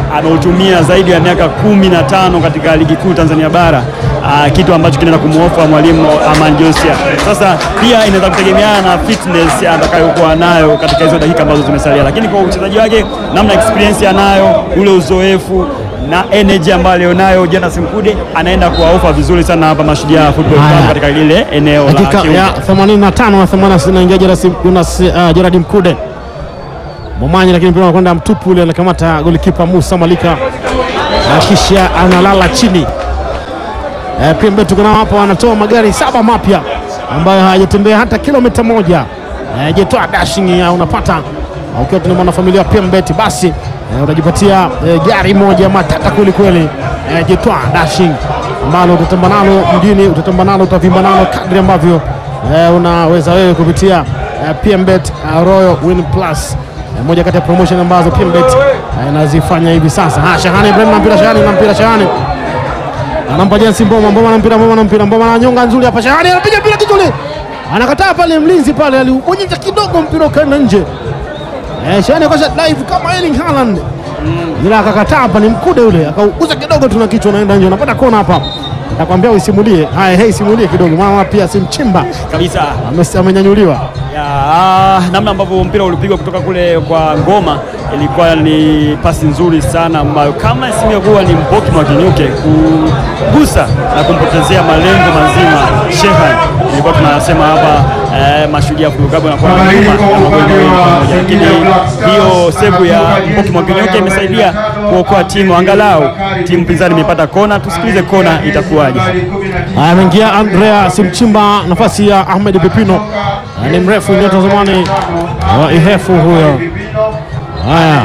ameutumia zaidi ya miaka kumi na tano katika ligi kuu Tanzania bara uh, kitu ambacho kinaenda kumwofa mwalimu Aman Josia. Sasa pia inaweza kutegemeana na fitness atakayokuwa nayo katika hizo dakika ambazo zimesalia, lakini kwa uchezaji wake, namna experience anayo, ule uzoefu na energy ambayo alionayo Jonas Mkude anaenda kuwaofa vizuri sana hapa Mashujaa Football Haya. Club katika lile eneo la dakika kiungo. ya 85 na 86 inaingia Jonas Jonas, uh, Gerard Mkude Momanyi, lakini mpira unakwenda mtupu ule, anakamata golikipa Musa Malika na kisha analala chini. Eh, pia mbele tuko nao hapa, wanatoa magari saba mapya ambayo hayajatembea hata kilomita moja. Eh, jetoa dashing ya unapata uh, ukiwa tuna mwanafamilia wa Pembet basi eh, unajipatia eh, gari moja matata kweli kweli. Eh, jetoa dashing ambalo utatamba nalo mjini, utatamba nalo, utavimba nalo kadri ambavyo eh, unaweza wewe kupitia eh, PMBet uh, Royal Win Plus eh, moja kati ya promotion ambazo PMBet eh, inazifanya hivi sasa. Ha, Shahani Ibrahim na mpira Shahani na mpira Shahani anampa Jensi Mboma, Mboma na mpira, Mboma na mpira, Mboma na nyonga nzuri hapa. Shahani anapiga mpira kichwa, anakataa pale, mlinzi pale aliubonyeza kidogo, mpira ukaenda nje. Eh, Shahani akosha dive kama Erling Haaland ila akakataa hapa, ni Mkude yule akauguza kidogo tu na kichwa, unaenda nje, unapata kona hapa. Nakwambia usimulie haya, hei, simulie kidogo, maana pia si mchimba kabisa Ame- amenyanyuliwa. ya, ah, namna ambavyo mpira ulipigwa kutoka kule kwa Ngoma ilikuwa ni pasi nzuri sana ambayo kama isingekuwa ni Mpoki Mwakinyuke kugusa na kumpotezea malengo mazima Shehan, ilikuwa tunasema hapa eh, Mashujaa Football Club anakuwa na nyuma ya magoli mawili kwa moja, lakini hiyo sevu ya Mpoki Mwakinyuke imesaidia kuokoa timu, angalau timu pinzani imepata kona. Tusikilize kona itakuwaje. Haya, ameingia Andrea Simchimba nafasi ya Ahmed Pipino, Ah, ni mrefu nyota zamani wa Ihefu huyo. Haya,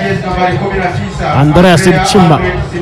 Andrea Simchimba.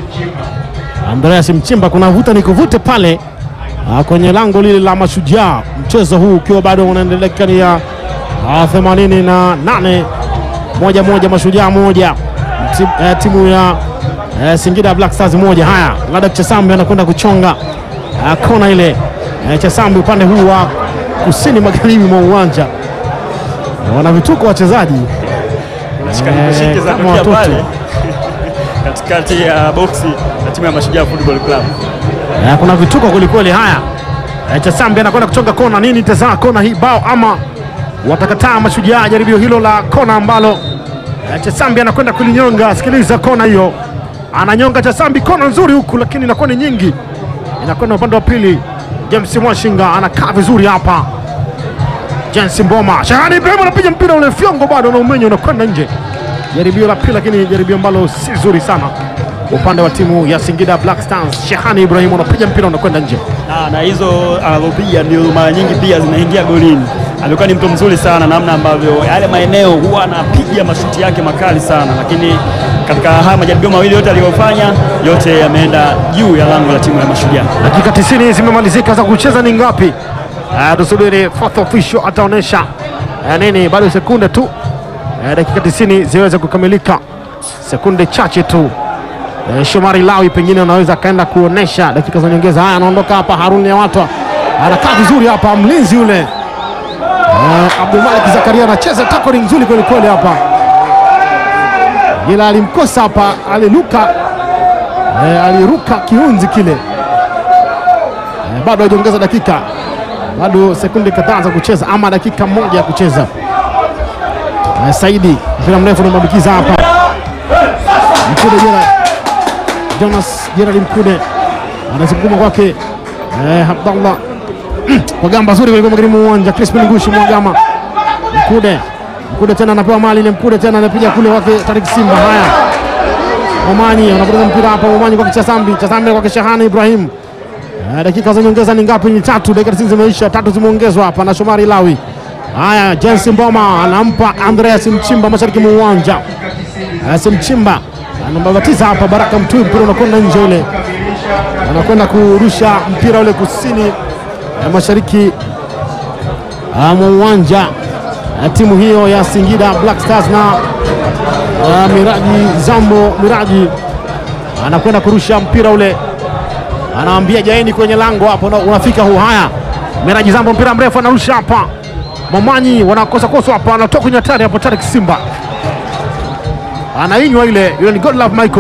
Andrea Simchimba, kuna vuta ni kuvute pale ah, kwenye lango lile la Mashujaa, mchezo huu ukiwa bado unaendelea dakika ya ah, 88 moja moja, Mashujaa moja Ti- eh, timu ya eh, Singida Black Stars moja. Haya, Ladak Chesambi anakwenda kuchonga ah, kona ile eh, Chesambi upande huu wa kusini magharibi mwa uwanja Eh, wana vituko wachezaji Shike za kama kukia watoto. pale katikati ya boksi na timu ya Mashujaa Football Club. Eh, kuna vituko kwelikweli. Haya, eh, Chesambi anakwenda kuchonga kona. Nini tazaa kona hii bao ama watakataa Mashujaa jaribio hilo la kona ambalo eh, Chesambi anakwenda kulinyonga. Sikiliza kona hiyo, ananyonga Chesambi, kona nzuri huku, lakini inakuwa ni nyingi, inakwenda upande wa pili. James Mwashinga anakaa vizuri hapa. James Mboma, Shahani Ibrahim anapiga mpira ule, fyongo bado na umenyo unakwenda nje. Jaribio la pili, lakini jaribio ambalo si zuri sana upande wa timu ya Singida Black Stars. Shehani Ibrahim anapiga mpira unakwenda nje. Na, na hizo anazopiga ndio mara nyingi pia zinaingia golini. Amekuwa ni mtu mzuri sana, namna ambavyo yale maeneo huwa anapiga mashuti yake makali sana, lakini katika haya majaribio mawili yote aliyofanya, yote yameenda juu ya lango la timu ya Mashujaa. Dakika 90 zimemalizika za kucheza ni ngapi? Uh, tusubiri fourth official ataonyesha uh, nini, bado sekunde tu uh, dakika 90 ziweze kukamilika, sekunde chache tu. Uh, Shomari Lawi pengine unaweza akaenda kuonesha dakika za nyongeza. Haya, anaondoka hapa Haruni ya watu anakaa vizuri hapa, mlinzi yule uh, Abdulmalik Zakaria anacheza tackling nzuri kweli kweli hapa, ila alimkosa hapa, aliruka uh, aliruka kiunzi kile Eh, bado hajaongeza dakika, bado sekunde kadhaa za kucheza ama dakika moja ya kucheza. Eh, Saidi mpira mrefu unamwambukiza hapa Mkude Jera, Jonas Gerald Mkude anazunguma kwake eh, Abdallah kwa gamba zuri kwelikweli magharibi mwa uwanja. Crispin Ngushi Mwagama, Mkude Mkude tena anapewa mali ile, Mkude tena anapiga kule wake Tarik Simba. Haya, Momanyi anapoteza mpira hapa, Momanyi kwake Chasambi, Chasambi kwake Shahani Ibrahim. Eh, dakika za nyongeza ni ngapi? Ni tatu. Dakika tisini zimeisha, tatu zimeongezwa hapa na Shomari Lawi. Haya, James Mboma anampa Andreas Mchimba mashariki mwa uwanja. Andreas Mchimba anambabatiza hapa Baraka Mtui, mpira unakwenda nje ule, anakwenda kurusha mpira ule kusini eh, mashariki ah, mwa uwanja eh, timu hiyo ya Singida Black Stars na ah, Miraji Zambo Miraji anakwenda kurusha mpira ule anaambia jaeni kwenye lango hapo, na unafika huu. Haya, Miraji Zambo, mpira mrefu anarusha hapa, Mamanyi wanakosa kosa hapa, anatoka kwenye hatari hapo. Tarik Simba anainywa ile, yule ni Godlove Michael.